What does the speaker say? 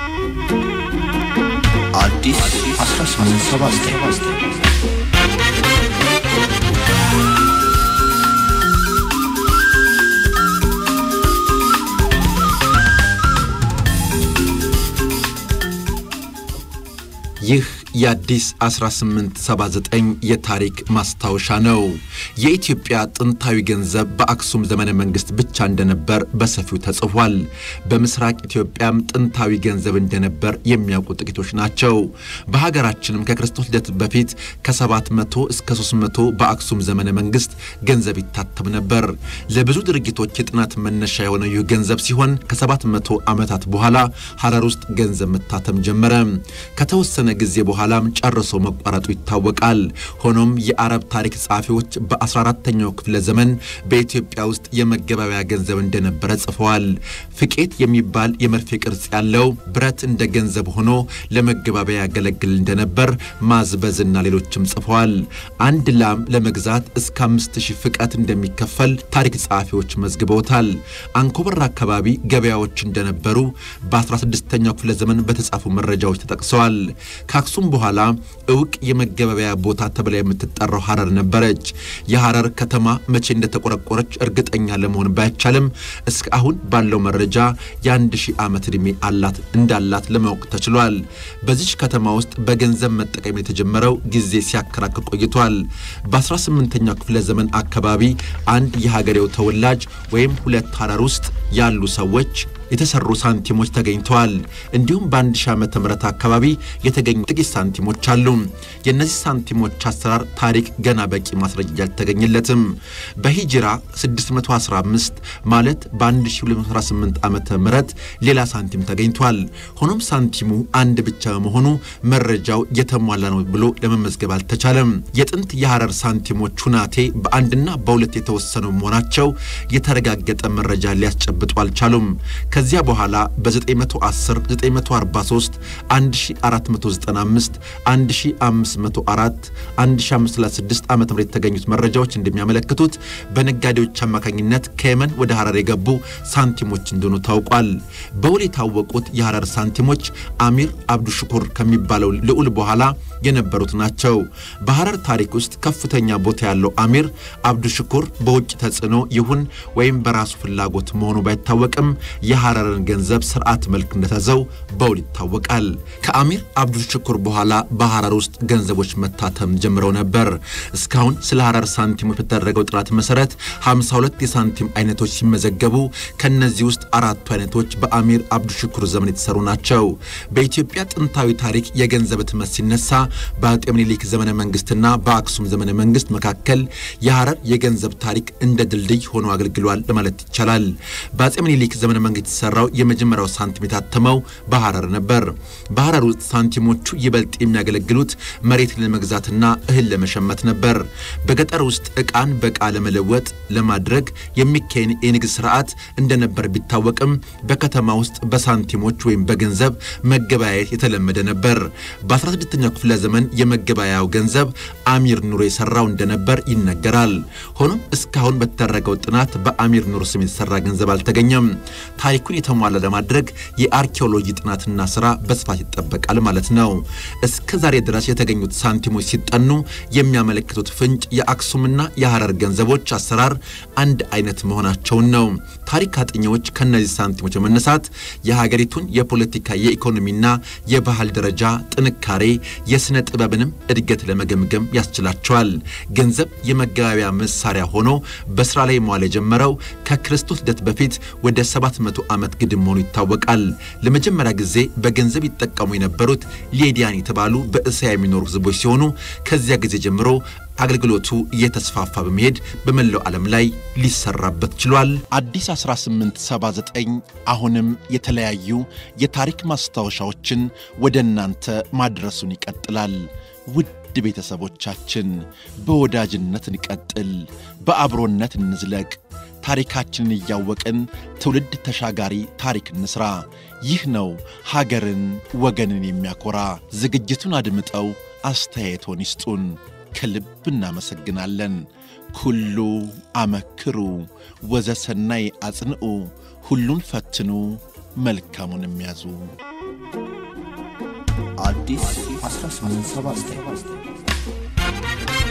አዲስ 1879 ይህ የአዲስ 1879 የታሪክ ማስታወሻ ነው። የኢትዮጵያ ጥንታዊ ገንዘብ በአክሱም ዘመነ መንግስት ብቻ እንደነበር በሰፊው ተጽፏል። በምስራቅ ኢትዮጵያም ጥንታዊ ገንዘብ እንደነበር የሚያውቁ ጥቂቶች ናቸው። በሀገራችንም ከክርስቶስ ልደት በፊት ከ700 እስከ 300 በአክሱም ዘመነ መንግስት ገንዘብ ይታተም ነበር። ለብዙ ድርጊቶች የጥናት መነሻ የሆነው ይህ ገንዘብ ሲሆን ከ700 ዓመታት በኋላ ሐረር ውስጥ ገንዘብ መታተም ጀመረ። ከተወሰነ ጊዜ በኋላም ጨርሶ መቋረጡ ይታወቃል። ሆኖም የአረብ ታሪክ ጸሐፊዎች በ14ተኛው ክፍለ ዘመን በኢትዮጵያ ውስጥ የመገበያያ ገንዘብ እንደነበረ ጽፈዋል። ፍቄት የሚባል የመርፌ ቅርጽ ያለው ብረት እንደ ገንዘብ ሆኖ ለመገባበያ ያገለግል እንደነበር ማዝበዝና ሌሎችም ጽፈዋል። አንድ ላም ለመግዛት እስከ አምስት ሺህ ፍቀት እንደሚከፈል ታሪክ ጸሐፊዎች መዝግበውታል። አንኮበር አካባቢ ገበያዎች እንደነበሩ በ16ኛው ክፍለ ዘመን በተጻፉ መረጃዎች ተጠቅሰዋል። ከአክሱም በኋላ እውቅ የመገበያያ ቦታ ተብላ የምትጠራው ሐረር ነበረች። የሐረር ከተማ መቼ እንደተቆረቆረች እርግጠኛ ለመሆን ባይቻልም እስከ አሁን ባለው መረጃ የአንድ ሺህ ዓመት ዕድሜ አላት እንዳላት ለማወቅ ተችሏል። በዚች ከተማ ውስጥ በገንዘብ መጠቀም የተጀመረው ጊዜ ሲያከራክር ቆይቷል። በ18ኛው ክፍለ ዘመን አካባቢ አንድ የሀገሬው ተወላጅ ወይም ሁለት ሐረር ውስጥ ያሉ ሰዎች የተሰሩ ሳንቲሞች ተገኝተዋል። እንዲሁም በአንድ ሺህ ዓመተ ምህረት አካባቢ የተገኙ ጥቂት ሳንቲሞች አሉ። የእነዚህ ሳንቲሞች አሰራር ታሪክ ገና በቂ ማስረጃ አልተገኘለትም። በሂጅራ 615 ማለት በ1218 ዓመተ ምህረት ሌላ ሳንቲም ተገኝቷል። ሆኖም ሳንቲሙ አንድ ብቻ በመሆኑ መረጃው የተሟላ ነው ብሎ ለመመዝገብ አልተቻለም። የጥንት የሐረር ሳንቲሞች ሁናቴ በአንድና በሁለት የተወሰኑ መሆናቸው የተረጋገጠ መረጃ ሊያስጨብጡ አልቻሉም። ከዚያ በኋላ በ910፣ 943፣ 1495፣ 1504፣ 1536 ዓ ም የተገኙት መረጃዎች እንደሚያመለክቱት በነጋዴዎች አማካኝነት ከየመን ወደ ሐረር የገቡ ሳንቲሞች እንደሆኑ ታውቋል። በውል የታወቁት የሐረር ሳንቲሞች አሚር አብዱ ሽኩር ከሚባለው ልዑል በኋላ የነበሩት ናቸው። በሐረር ታሪክ ውስጥ ከፍተኛ ቦታ ያለው አሚር አብዱ ሽኩር በውጭ ተጽዕኖ ይሁን ወይም በራሱ ፍላጎት መሆኑ ባይታወቅም የሐረርን ገንዘብ ስርዓት መልክ እንደተዘው በውል ይታወቃል። ከአሚር አብዱ ሽኩር በኋላ በሐረር ውስጥ ገንዘቦች መታተም ጀምረው ነበር። እስካሁን ስለ ሐረር ሳንቲሞች በተደረገው ጥናት መሰረት 52 የሳንቲም አይነቶች ሲመዘገቡ ከነዚህ ውስጥ አራቱ አይነቶች በአሚር አብዱ ሽኩር ዘመን የተሰሩ ናቸው። በኢትዮጵያ ጥንታዊ ታሪክ የገንዘብ ህትመት ሲነሳ በአጤ ምኒልክ ዘመነ መንግስትና በአክሱም ዘመነ መንግስት መካከል የሐረር የገንዘብ ታሪክ እንደ ድልድይ ሆኖ አገልግሏል ለማለት ይቻላል። በአጤ ምኒልክ ዘመነ መንግስት የተሰራው የመጀመሪያው ሳንቲም የታተመው በሐረር ነበር። በሐረር ውስጥ ሳንቲሞቹ ይበልጥ የሚያገለግሉት መሬት ለመግዛትና እህል ለመሸመት ነበር። በገጠር ውስጥ ዕቃን በዕቃ ለመለወጥ ለማድረግ የሚካሄድ የንግድ ስርዓት እንደነበር ቢታወቅም በከተማ ውስጥ በሳንቲሞች ወይም በገንዘብ መገበያየት የተለመደ ነበር። በ16ኛው ክፍለ ዘመን የመገበያያው ገንዘብ አሚር ኑር የሰራው እንደነበር ይነገራል። ሆኖም እስካሁን በተደረገው ጥናት በአሚር ኑር ስም የተሰራ ገንዘብ አልተገኘም። ታሪኩን የተሟላ ለማድረግ የአርኪኦሎጂ ጥናትና ስራ በስፋት ይጠበቃል ማለት ነው። እስከ ዛሬ ድረስ የተገኙት ሳንቲሞች ሲጠኑ የሚያመለክቱት ፍንጭ የአክሱምና የሐረር ገንዘቦች አሰራር አንድ አይነት መሆናቸውን ነው። ታሪክ አጥኚዎች ከእነዚህ ሳንቲሞች በመነሳት የሀገሪቱን የፖለቲካ የኢኮኖሚና የባህል ደረጃ ጥንካሬ፣ የሥነ ጥበብንም እድገት ለመገምገም ያስችላቸዋል። ገንዘብ የመገበያያ መሳሪያ ሆኖ በስራ ላይ መዋል የጀመረው ከክርስቶስ ልደት በፊት ወደ 700 ዓመት ግድም መሆኑ ይታወቃል። ለመጀመሪያ ጊዜ በገንዘብ ይጠቀሙ የነበሩት ሌዲያን የተባሉ በእስያ የሚኖሩ ሕዝቦች ሲሆኑ ከዚያ ጊዜ ጀምሮ አገልግሎቱ እየተስፋፋ በመሄድ በመላው ዓለም ላይ ሊሰራበት ችሏል። አዲስ 1879 አሁንም የተለያዩ የታሪክ ማስታወሻዎችን ወደ እናንተ ማድረሱን ይቀጥላል። ውድ ቤተሰቦቻችን በወዳጅነት እንቀጥል፣ በአብሮነት እንዝለቅ። ታሪካችንን እያወቅን ትውልድ ተሻጋሪ ታሪክ እንስራ። ይህ ነው ሀገርን ወገንን የሚያኮራ። ዝግጅቱን አድምጠው አስተያየቶን ይስጡን። ከልብ እናመሰግናለን። ኩሉ አመክሩ ወዘሰናይ አጽንዑ፣ ሁሉን ፈትኑ መልካሙን የሚያዙ አዲስ 1879